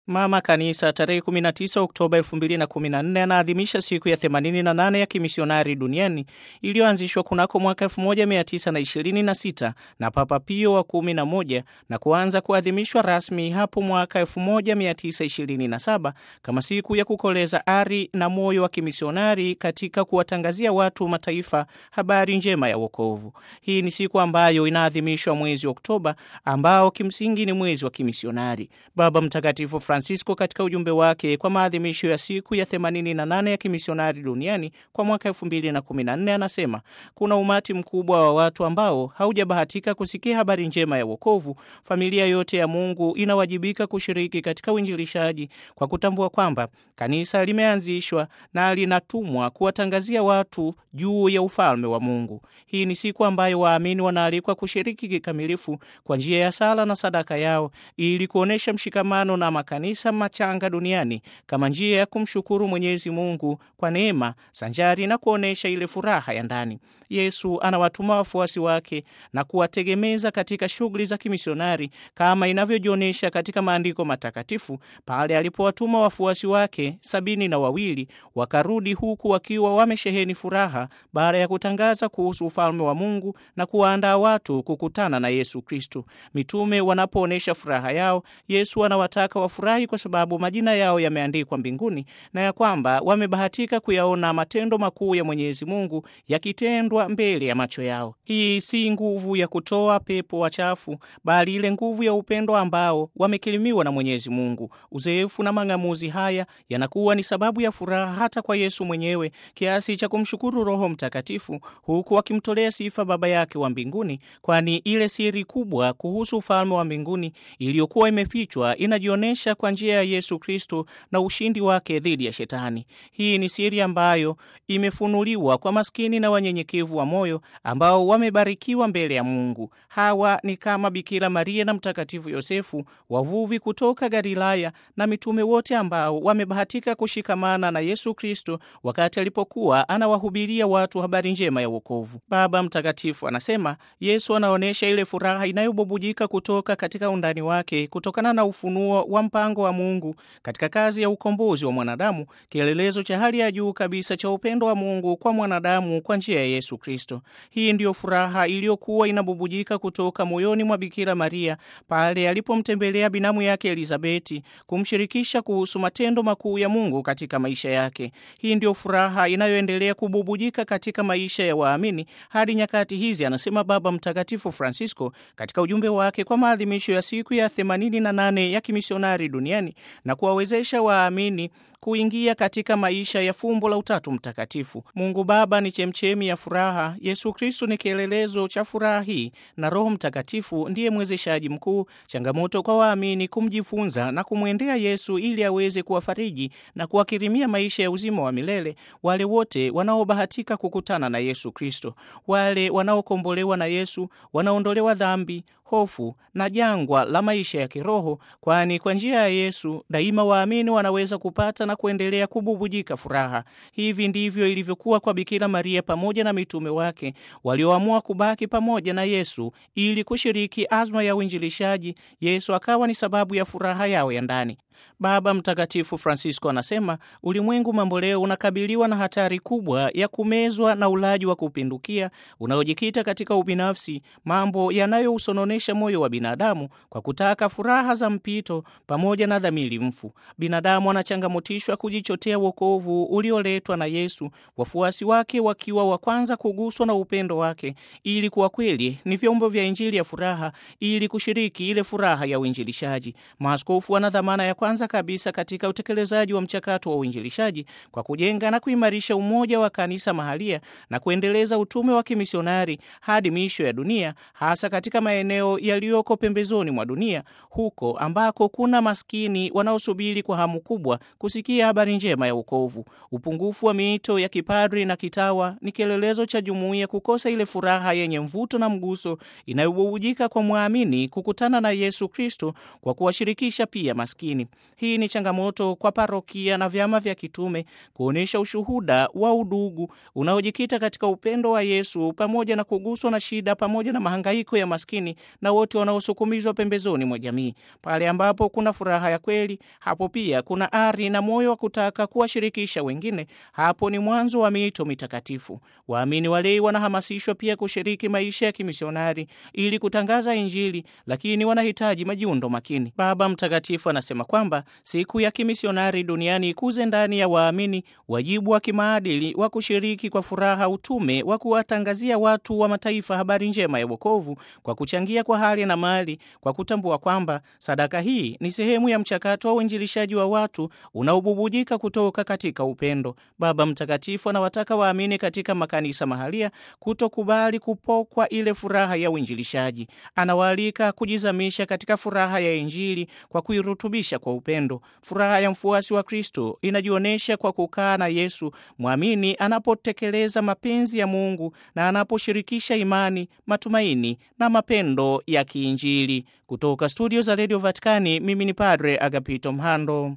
Mama Kanisa tarehe 19 Oktoba 2014 anaadhimisha siku ya 88 ya kimisionari duniani iliyoanzishwa kunako mwaka 1926 na Papa Pio wa 11 na kuanza kuadhimishwa rasmi hapo mwaka 1927 kama siku ya kukoleza ari na moyo wa kimisionari katika kuwatangazia watu mataifa habari njema ya wokovu. Hii ni siku ambayo inaadhimishwa mwezi Oktoba ambao kimsingi ni mwezi wa kimisionari. Baba Mtakatifu Francisco katika ujumbe wake kwa maadhimisho ya siku ya 88 ya kimisionari duniani kwa mwaka 2014 anasema kuna umati mkubwa wa watu ambao haujabahatika kusikia habari njema ya wokovu. Familia yote ya Mungu inawajibika kushiriki katika uinjilishaji kwa kutambua kwamba kanisa limeanzishwa na linatumwa kuwatangazia watu juu ya ufalme wa Mungu. Hii ni siku ambayo waamini wanaalikwa kushiriki kikamilifu kwa njia ya sala na sadaka yao ili kuonesha mshikamano na makanisa machanga duniani kama njia ya kumshukuru Mwenyezi Mungu kwa neema sanjari na kuonesha ile furaha ya ndani. Yesu anawatuma wafuasi wake na kuwategemeza katika shughuli za kimisionari kama inavyojionyesha katika maandiko matakatifu pale alipowatuma wafuasi wake sabini na wawili wakarudi huku wakiwa wamesheheni furaha baada ya kutangaza kuhusu ufalme wa Mungu na kuwaandaa watu kukutana na Yesu Kristo. Mitume wanapoonyesha furaha yao, Yesu anawataka wafurahi kwa sababu majina yao yameandikwa mbinguni na ya kwamba wamebahatika kuyaona matendo makuu ya Mwenyezi Mungu yakitendwa mbele ya macho yao. Hii si nguvu ya kutoa pepo wachafu, bali ile nguvu ya upendo ambao wamekirimiwa na Mwenyezi Mungu. Uzoefu na mang'amuzi haya yanakuwa ni sababu ya furaha hata kwa Yesu mwenyewe kiasi cha kumshukuru Roho Mtakatifu huku akimtolea sifa Baba yake wa mbinguni, kwani ile siri kubwa kuhusu ufalme wa mbinguni iliyokuwa imefichwa inajionyesha kwa njia ya Yesu Kristo na ushindi wake dhidi ya Shetani. Hii ni siri ambayo imefunuliwa kwa maskini na wanyenyekevu wa moyo ambao wamebarikiwa mbele ya Mungu. Hawa ni kama Bikira Maria na Mtakatifu Yosefu, wavuvi kutoka Galilaya, na mitume wote ambao wamebahatika kushikamana na Yesu Kristo wakati alipokuwa anawahubiria watu habari njema ya wokovu. Baba Mtakatifu anasema Yesu anaonyesha ile furaha inayobubujika kutoka katika undani wake kutokana na ufunuo wa mpango wa Mungu katika kazi ya ukombozi wa mwanadamu, kielelezo cha hali ya juu kabisa cha upendo wa Mungu kwa mwanadamu kwa njia ya Yesu Kristo. Hii ndiyo furaha iliyokuwa inabubujika kutoka moyoni mwa Bikira Maria pale alipomtembelea binamu yake Elizabeti kumshirikisha kuhusu matendo makuu ya Mungu katika maisha yake. Hii ndiyo furaha inayoendelea kububujika katika maisha ya waamini hadi nyakati hizi, anasema Baba Mtakatifu Francisco katika ujumbe wake kwa maadhimisho ya siku ya 88 ya kimisionari duniani na kuwawezesha waamini kuingia katika maisha ya fumbo la Utatu Mtakatifu. Mungu Baba ni chemchemi ya furaha, Yesu Kristo ni kielelezo cha furaha hii, na Roho Mtakatifu ndiye mwezeshaji mkuu. Changamoto kwa waamini kumjifunza na kumwendea Yesu ili aweze kuwafariji na kuwakirimia maisha ya uzima wa milele wale wote wanaobahatika kukutana na Yesu Kristo. Wale wanaokombolewa na Yesu wanaondolewa dhambi, hofu na jangwa la maisha ya kiroho, kwani kwa njia ya Yesu daima waamini wanaweza kupata na kuendelea kububujika furaha. Hivi ndivyo ilivyokuwa kwa Bikira Maria pamoja na mitume wake walioamua kubaki pamoja na Yesu ili kushiriki azma ya uinjilishaji. Yesu akawa ni sababu ya furaha yao ya ndani. Baba Mtakatifu Francisco anasema ulimwengu mambo leo unakabiliwa na hatari kubwa ya kumezwa na ulaji wa kupindukia unaojikita katika ubinafsi, mambo yanayousononesha moyo wa binadamu kwa kutaka furaha za mpito pamoja na dhamiri mfu. Binadamu anachangamotishwa kujichotea wokovu ulioletwa na Yesu, wafuasi wake wakiwa wa kwanza kuguswa na upendo wake, ili kuwa kweli ni vyombo vya Injili ya furaha, ili kushiriki ile furaha ya uinjilishaji. Maaskofu wana dhamana ya kwanza kabisa katika utekelezaji wa mchakato wa uinjilishaji kwa kujenga na kuimarisha umoja wa kanisa mahalia na kuendeleza utume wa kimisionari hadi miisho ya dunia, hasa katika maeneo yaliyoko pembezoni mwa dunia, huko ambako kuna maskini wanaosubiri kwa hamu kubwa kusikia habari njema ya wokovu. Upungufu wa miito ya kipadri na kitawa ni kielelezo cha jumuiya kukosa ile furaha yenye mvuto na mguso inayobubujika kwa mwamini kukutana na Yesu Kristo kwa kuwashirikisha pia maskini. Hii ni changamoto kwa parokia na vyama vya kitume kuonyesha ushuhuda wa udugu unaojikita katika upendo wa Yesu pamoja na kuguswa na shida pamoja na mahangaiko ya maskini na wote wanaosukumizwa pembezoni mwa jamii. Pale ambapo kuna furaha ya kweli, hapo pia kuna ari na moyo wa kutaka kuwashirikisha wengine. Hapo ni mwanzo wa miito mitakatifu. Waamini walei wanahamasishwa pia kushiriki maisha ya kimisionari ili kutangaza Injili, lakini wanahitaji majiundo makini. Baba Mtakatifu anasema kwamba siku ya kimisionari duniani ikuze ndani ya waamini wajibu wa kimaadili wa kushiriki kwa furaha utume wa kuwatangazia watu wa mataifa habari njema ya wokovu kwa kuchangia kwa hali na mali, kwa kutambua kwamba sadaka hii ni sehemu ya mchakato wa uinjilishaji wa watu unaobubujika kutoka katika upendo. Baba Mtakatifu anawataka waamini katika makanisa mahalia kutokubali kupokwa ile furaha ya uinjilishaji. Anawaalika kujizamisha katika furaha ya Injili kwa kuirutubisha kwa upendo. Furaha ya mfuasi wa Kristo inajionyesha kwa kukaa na Yesu mwamini anapotekeleza mapenzi ya Mungu na anaposhirikisha imani, matumaini na mapendo ya kiinjili. Kutoka studio za redio Vatikani, mimi ni Padre Agapito Mhando.